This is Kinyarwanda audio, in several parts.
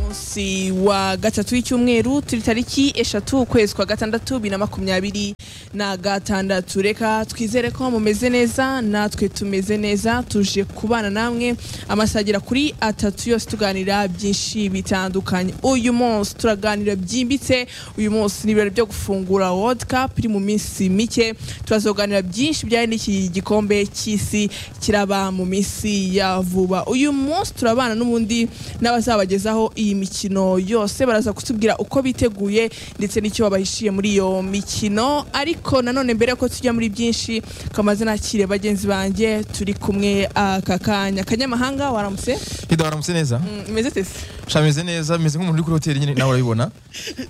munsi wa gatatu w'icyumweru turi tariki eshatu ukwezi kwa gatandatu bibiri na makumyabiri na gatandatu reka twizere ko mumeze neza natwe tumeze neza tuje kubana namwe amasagira kuri atatu yose tuganira byinshi bitandukanye uyu munsi turaganira byimbitse uyu munsi ni ibirori byo gufungura world cup iri mu minsi mike turazoganira byinshi bijyanye n'iki gikombe cy'isi kiraba mu minsi ya vuba uyu munsi turabana n'ubundi n'abazabagezaho iyi mikino yose baraza kutubwira uko biteguye ndetse n'icyo babahishiye muri iyo mikino ariko nanone mbere yuko tujya muri byinshi kamaze nakire bagenzi banjye turi kumwe aka kanya kanyamahanga waramutse Hida waramutse neza umeze tese sha meze neza meze nk'umuntu uri kuri hoteli nyine nawe urabibona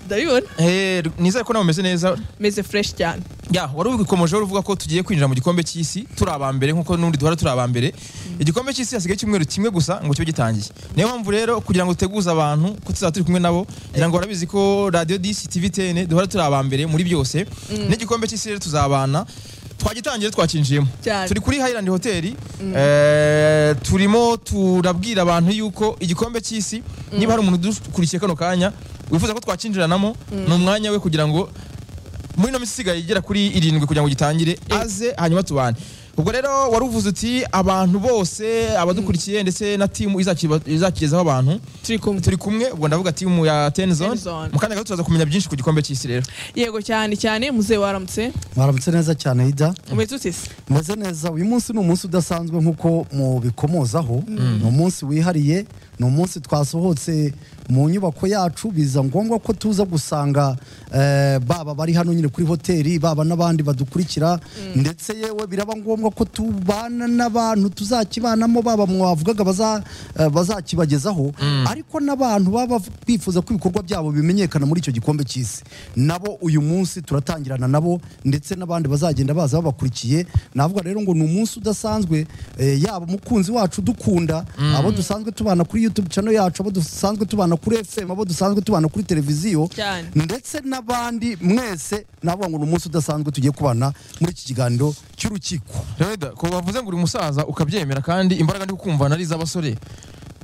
ndabibona Eh, nizere ko nawe umeze neza meze fresh cyane ya wari ubikomejeho uvuga ko tugiye kwinjira mu gikombe cy'isi turi aba mbere nk'uko n'undi duhora turi aba mbere igikombe cy'isi hasigaye icyumweru kimwe gusa ngo kibe gitangiye niyo mpamvu rero kugira ngo duteguze abantu ko tuzaba turi kumwe nabo ngira ngo barabizi ko radiyo disi tivi tene duhora turi aba mbere muri byose n'igikombe cy'isi rero tuzabana twagitangiye twakinjiyemo Cyane. turi kuri Highland hoteli eh, turimo turabwira abantu yuko igikombe cy'isi niba hari umuntu udukurikiye kano kanya wifuza ko twakinjiranamo ni umwanya we kugira ngo muri ino minsi isigaye igera kuri irindwi kugira ngo gitangire aze hanyuma tubane ubwo rero wari uvuze uti abantu bose abadukurikiye ndetse na timu izakiba- izakigezaho abantu turi kumwe turi kumwe ubwo ndavuga timu ya tenzone Tenzone. mu kanya gato turaza kumenya byinshi ku gikombe cy'isi rero yego cyane cyane muzehe waramutse mwaramutse neza cyane hijya umeze utese meze neza uyu munsi ni umunsi udasanzwe nk'uko mubikomozaho ni umunsi wihariye ni umunsi twasohotse mu nyubako yacu biza ngombwa ko tuza gusanga eh, baba bari hano nyine kuri hoteli baba n'abandi badukurikira ndetse yewe biraba ngombwa ko tubana n'abantu tuzakibanamo baba mwavugaga baza- eh, bazakibagezaho ariko n'abantu baba bifuza ko ibikorwa byabo bimenyekana muri icyo gikombe cy'isi nabo uyu munsi turatangirana nabo ndetse n'abandi bazagenda baza babakurikiye navuga rero ngo ni umunsi udasanzwe eh, yaba umukunzi wacu dukunda abo dusanzwe tubana kuri youtube channel yacu abo dusanzwe tubana kuri fm abo dusanzwe tubana kuri televiziyo Cyane. ndetse n'abandi mwese navuga ngo ni umunsi udasanzwe tugiye kubana muri iki kiganiro cy'urukiko reda ko bavuze ngo uri umusaza ukabyemera kandi imbaraga ndi kukumvana ari iz'abasore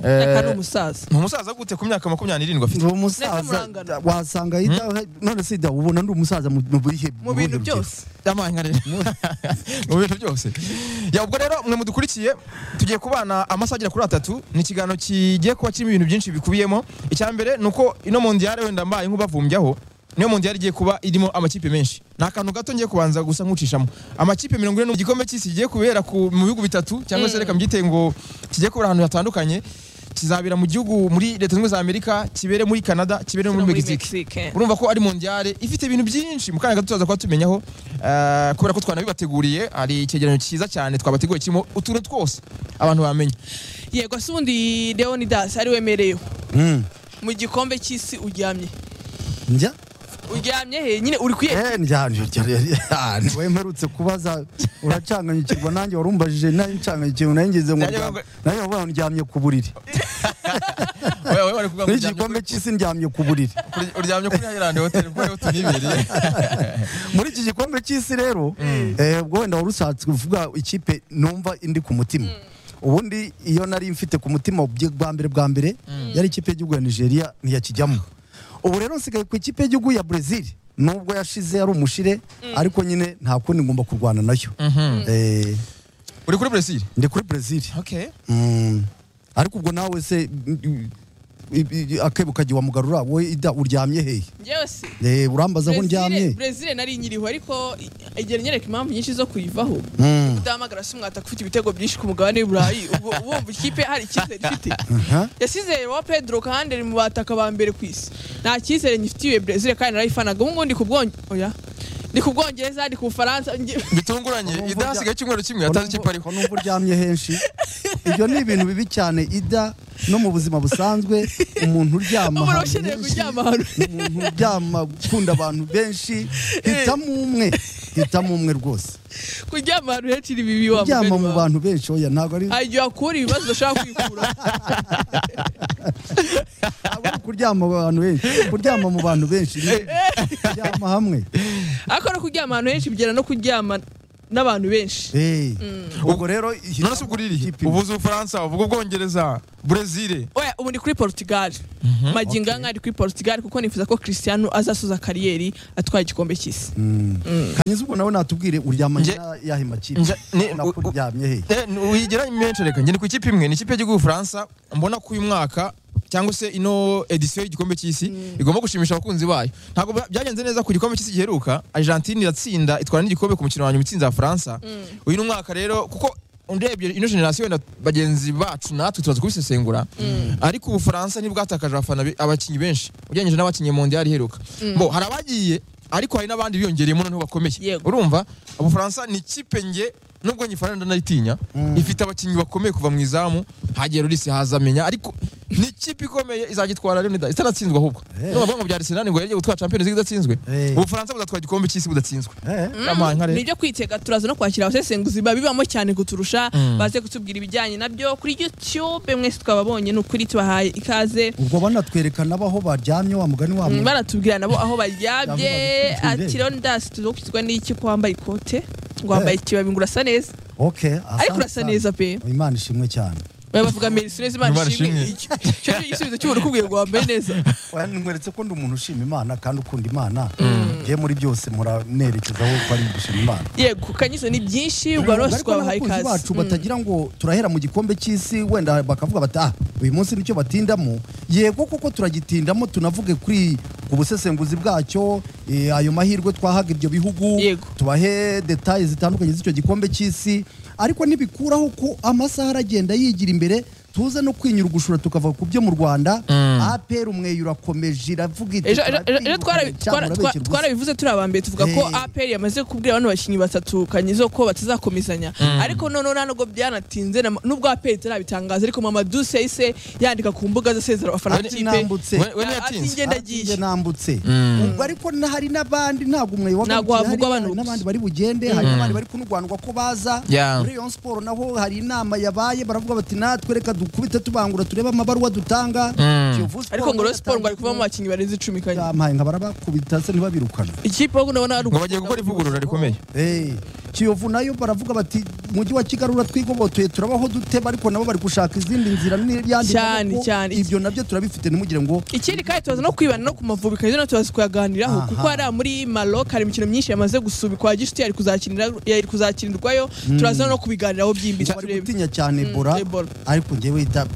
Eh, nyaka ni umusaza ni umusaza gute ku myaka makumyabiri n'irindwi afite ndi Ndetse umusaza murangana. wasanga yita none sida ubona ndi umusaza mu mu bihe mu bintu bihe byose amanya rero mu bintu byose ya ubwo rero mwe mudukurikiye tugiye kubana amasaha agera kuri atatu ni ikiganiro kigiye kuba kirimo ibintu byinshi bikubiyemo icya mbere ni uko ino mondiyare wenda mbaye nk'ubavumbyaho niyo mondiyare igiye kuba irimo amakipe menshi ni akantu gato ngiye kubanza gusa nkucishamo amakipe mirongo ine n'umwe igikombe cy'isi kigiye kubera ku- mu bihugu bitatu cyangwa se reka mbyite ngo kigiye kubera ahantu hatandukanye kizabera mu gihugu muri leta zunze ubumwe za amerika kibere muri canada kibere no muri mexique urumva ko ari mondiyale ifite ibintu byinshi mu kanya gato tuzaza kuba tubimenyaho eh, kubera ko twanabibateguriye hari icyegeranyo cyiza cyane twabateguriye kirimo utuntu twose abantu bamenya yego se ubundi leonidas ari wemereyeho Mm. mu gikombe cy'isi uryamye njya uryamye he nyine uri kuye Eh, njya- njya- njya- njya- njya- wemperutse kubaza uracanganyukirwa nanjye warumbajije nanjye ncanganyukiwe nayo ngeze ngo Nanjye ndyame- nayo wavuga ngo ndyamye ku buriri Wowe- wowe wari kuvuga ngo muri iki uryamye gikombe cy'isi ndyamye ku buriri kuri- uryamye kuri hayirandi hoteli kuko ariho tunibereye muri iki gikombe cy'isi rero eh, ubwo wenda wari ushatse kuvuga ikipe numva indi ku mutima ubundi iyo nari mfite ku mutima ubye- bwa mbere bwa mbere yari ikipe y'igihugu ya nigeria ntiyakijyamo ubu rero nsigaye ku ikipe y'igihugu ya brezil nubwo yashize ari umushire ariko nyine nta kundi ngomba kurwana nayo Eh, uri kuri buresiri ndi kuri brezil okay Mm. ariko ubwo nawe se mm, i- i- akebo kagiye wamugarura wowe ida uryamye hehe njyewe se Eh, urambaza aho Brezil- ndyamye brezil nari nyiriho ariko igera nyereka impamvu nyinshi zo kuyivaho Mm. udahamagara se umwata ufite ibitego byinshi ku mugabane w'iburayi ubu wumva ikipe hari icyizere ifite Aha. yasize wa pedro kahanderi mu bataka ba mbere ku isi nta cyizere ngifitiye brezil kandi narayifanaga ubu ngubu ndi ku Bwonge- oya ndi ku bwongereza ndi ku bufaransa nge- bitunguranye Urumva ida urya- hasigaye icyumweru kimwe atazi ikipe ariho Ko numva uryamye henshi ibyo ni ibintu bibi cyane ida no mu buzima busanzwe umuntu uryama umuntu ahantu ukeneye henshi, kuryama ahantu umuntu uryama ukunda abantu benshi hitamo umwe hitamo umwe rwose kuryama ahantu henshi ni bibi wa uryama mugani mu wawe. bantu benshi oya ntabwo ari hari igihe wakura ibibazo udashaka kwikura ntabwo ari kuryama mu bantu benshi kuryama mu bantu benshi ni- kuryama hamwe ariko no kuryama ahantu henshi bigera no kuryama n'abantu benshi Eh, ubwo rero none se ugura irihe ikipe- uvuze ubufaransa uvuga ubwongereza brezil oya ubu ndi kuri portugal magingo aya ari kuri portugal kuko nifuza ko christian azasoza kariyeri atwaye igikombe cy'isi kanyiza ubwo nawe natubwire uryama Nje- ya- yahe makipe Nje- ni- u- u- nakuryamye he wigira imenshi reka njye ndi ku ikipe imwe ni ikipe y'igihugu y'ubufaransa mbona ko uyu mwaka cyangwa se ino edisiyo y'igikombe cy'isi igomba gushimisha abakunzi bayo ntabwo bya- byagenze neza ku gikombe cy'isi giheruka argentine iratsinda itwara n'igikombe ku mukino wa nyuma itsinze abafaransa uyu ni umwaka rero kuko urebye ino generasiyo wenda bagenzi bacu natwe turaza kubisesengura ariko ubufaransa ntibwatakaje abafana be- abakinnyi benshi ugereranyije n'abakinnyi mondiyari iheruka bo hari abagiye ariko hari n'abandi biyongereyemo noneho bakomeye Yego. urumva ubufaransa ni ikipe nge nubwo nyifana ndanayitinya ifite abakinnyi bakomeye kuva mu izamu hagiye Lloris haza amenya ariko ni ikipe ikomeye izagitwara rero nida- itanatsinzwe ahubwo Eh. none abongo bya Arsenal ngo yarige gutwara Champions League idatsinzwe Eh. ubufaransa buzatwara igikombe cy'isi budatsinzwe Eh, Yampaye nka rero nibyo kwitega turaza no kwakira abasesenguzi babibamo cyane kuturusha baze kutubwira ibijyanye nabyo kuri youtube mwese twababonye ni ukuri tubahaye ikaze ubwo banatwereka n'abaho baryamye wa mugani wa Mm, mugani baratubwira nabo aho baryabye Yavuga ngo ati rero ndasi tuza gukizwa n'iki ko wambaye ikote ngo wambaye ikibabi ngo urasa neza okay asante ariko urasa cyane. neza pe imana ishimwe cyane baba bavuga merisi neza imana Imana ishimwe ishimwe. Icyo- icyo ni igisubizo cy'umuntu ukubwiye ngo wambaye neza nkweretse ko ndi umuntu ushima imana kandi ukunda imana ye muri byose muranerekezaho ko ari gushima imana yego kanyizo ni byinshi ubwo rwose Ariko twabahaye n'abakunzi ikaze bacu batagira ngo turahera mu gikombe cy'isi wenda bakavuga bati ah uyu munsi nicyo batindamo yego koko turagitindamo tunavuge kuri ku busesenguzi bwacyo eh, ayo mahirwe twahaga ibyo bihugu Yego. tubahe detaye zitandukanye z'icyo gikombe cy'isi ariko ntibikuraho ko amasaha aragenda yigira imbere tuze no kwinyura ugushura tukava ku byo mu rwanda apr umweyo urakomeje iravuga iti ejo ejo- ejo- ejo turabyiruka, twara- twara- cyangwa urabeshya twa- ubusa. twarabivuze turi abambere tuvuga ko Eh. apr yamaze kubwira bano bakinnyi batatu kanyizo ko batazakomezanya ariko noneho nta nubwo byanatinze na- nubwo apr itarabitangaza ariko mama duse yahise yandika ku mbuga ze asezera abafana Ati b'ikipe nambutse we- we Ah, ati ntiyatinze njye Njye ndagiye nambutse ubwo ariko na- hari n'abandi ntabwo umweyo Ntabwo havugwa abantu gusa. n'abandi bari bugende hari n'abandi bari kunurwanirwa ko baza Yeah. muri Rayon Sport naho hari inama yabaye baravuga bati natwe reka dukubite tubangura turebe amabaruwa dutanga Kiyovu Sport ariko ngo nayo rero siporo ngo ari kuvamo yatangiye abakinnyi barenze icumi kuba- kanya yampaye nka barabakubita se ntibabirukana ikipe ahubwo ndabona ari ngo bagiye gukora ivugurura rikomeye Eh, Kiyovu nayo baravuga bati mujyi wa Kigali uratwigobotoye turabaho dute ariko nabo bari gushaka izindi nzira n'iyandi Cyane, maboko. cyane. ibyo nabyo turabifite ntimugire ngo ikindi kandi tubaza no kwibana no ku mavubi kandi no tubaza kuyaganiraho Aha. kuko hariya muri Maroc hari imikino myinshi yamaze gusubikwa gishuti yari kuzakinira yari kuzakinirwayo turaza no kubiganiraho byimbitse bari turebe gutinya cyane Mm, Ebola Ebola. ariko njyewe ita-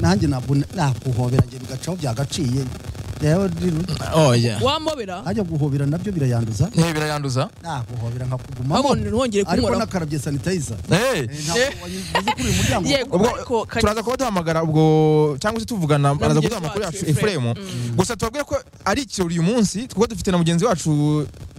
nanjye ntabwo nakuhobera njye bigacaho byagaciye Rero rero oya wamobera ajya guhobera nabyo birayanduza Eh, birayanduza nakuhobera Ahubwo nkakugumamo ntihongere ariko kunkoraho. nakarabye sanitayiza Eh. kuri uyu muryango Yego. ubwo Ariko Kanyiza- turaza kuba duhamagara ubwo cyangwa se tuvugana baraza mugenzi kuduhamagara kuri wacu, yacu efuremu gusa tubabwire ko ari ikirori uyu munsi kuko dufite na mugenzi wacu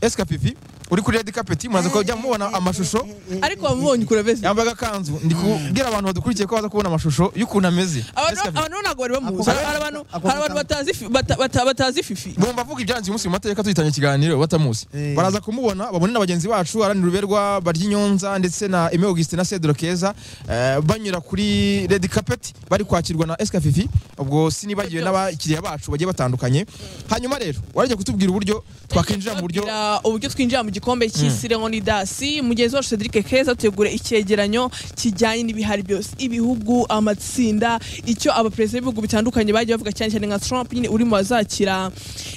eskapivi uri kuri redi kapeti muraza kujya mubona amashusho ariko wamubonye ukurabeze yambaye agakanzu ndi kubwira abantu badukurikiye ko baza kubona amashusho y'ukuntu ameze abantu Eskapivi. abantu ntabwo bari bamuzi Ako- hari abantu ako- hari abantu batazi fi- bata- bata- batazi fifi bumva avuga ibyanze uyu munsi mu mateka tuhitanye ikiganiro batamuzi Eh. baraza kumubona babone na bagenzi bacu aranira uberwa barya inyonza ndetse na Aime Augustin na Cedro Keza eh, banyura kuri Red Carpet bari kwakirwa na SK Fifi ubwo sinibagiwe n'abakiriya bacu bagiye batandukanye hanyuma rero warajya kutubwira uburyo twakinjira mu buryo Tubabwira uburyo twinjira mu gikombe cy'isi rero ni dasi mugenzi wacu Cedric Keza ategura icyegeranyo kijyanye n'ibihari byose ibihugu amatsinda icyo abaperezida b'ibihugu bitandukanye bagiye bavuga cyane cyane nka Trump nyine uri mu bazakira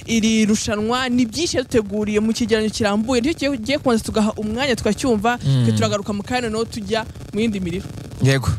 iri rushanwa ni byinshi yaduteguriye mu cyegeranyo kirambuye nicyo kigiye kubanza tugaha umwanya tukacyumva twe turagaruka mu kanya noneho tujya mu yindi miriro yego